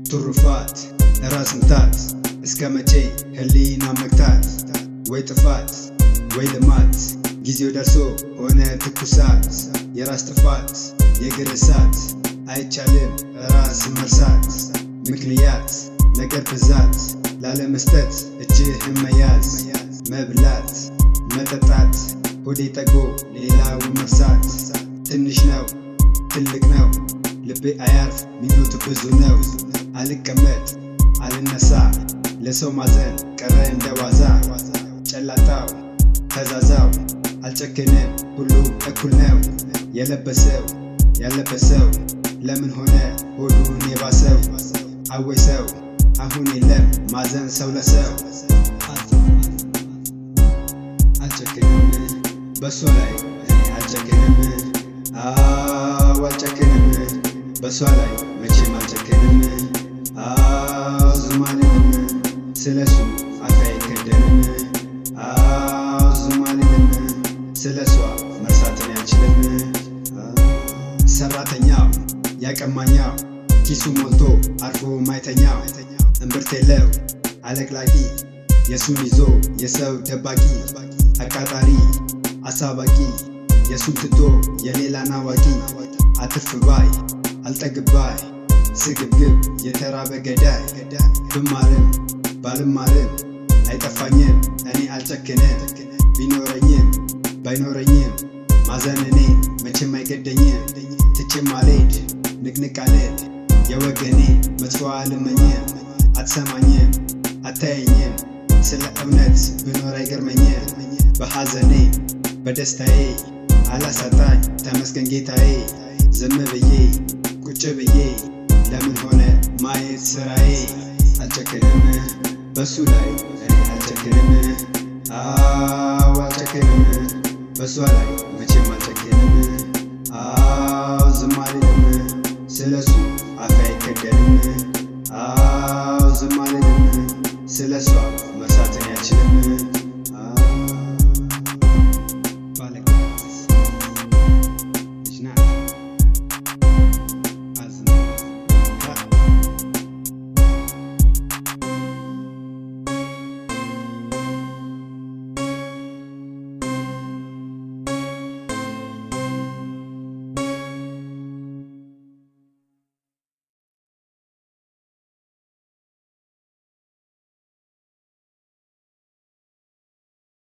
ትሩፋት ራስ ምታት እስከ መቼ ህሊና መግታት ወይ ጥፋት ወይ ልማት ጊዜው ደርሶ ሆነ ትኩሳት የራስ ጥፋት የእግር እሳት አይቻልም ራስ መርሳት ምክንያት ነገር ብዛት ላለመስጠት እጅህን መያዝ መብላት መጠጣት ሆዴ ጠግቦ ሌላው መርሳት ትንሽ ነው ትልቅ ነው ልቤ አያርፍ ሚኖቱ ብዙ ነው አልቀመጥ አልነሳ ለሰው ማዘን ቀረ እንደ ዋዛ ጨላጣው ተዛዛው አልጨክንም ሁሉም እኩል ነው የለበሰው ያለበሰው ለምን ሆነ ሆዱን የባሰው አወይ ሰው አሁን የለም ማዘን ሰው ለሰው አልጨክንም በሷ ላይ እኔ አልጨክንም አዎ አልጨክንም በሷ ላይ መቼም አልጨክንም አዎ ዝም አልልም ስለሱ አፌ አይከደንም አዎ ዝም አልልም ስለሷ መርሳትን አልችልም ሰራተኛው ያቀማኛው ኪሱ ሞልቶ አርፎ ማይተኛው እምብርት የለው አለቅላቂ የሱን ይዞ የሰው ደባቂ አቃጣሪ አሳባቂ የሱን ትቶ የሌላን አዋቂ አትርፍ ባይ አልጠግብ ባይ ስግብግብ የተራበ ገዳይ ብማርም ባልማርም አይጠፋኝም እኔ አልጨክንም ቢኖረኝም ባይኖረኝም ማዘን እኔ መቼም አይገደኝም ትቼም አልሄድ ንቅንቅ አልል የወገኔ መጥፎ አልመኝም አትሰማኝም አታየኝም ስለ እውነት ብኖር አይገርመኝም በሐዘኔ በደስታዬ አላሳጣኝ ተመስገን ጌታዬ ዝም ብዬ ቁጭ ብዬ ለምን ሆነ ማየት ስራዬ አልጨክንም በሱ ላይ እኔ አልጨክንም አዎ አልጨክንም በሷ ላይ መቼም አልጨክንም አዎ ዝም አልልም ስለሱ አፌ አይከደንም አዎ ዝም አልልም ስለሷ መርሳትን አልችልም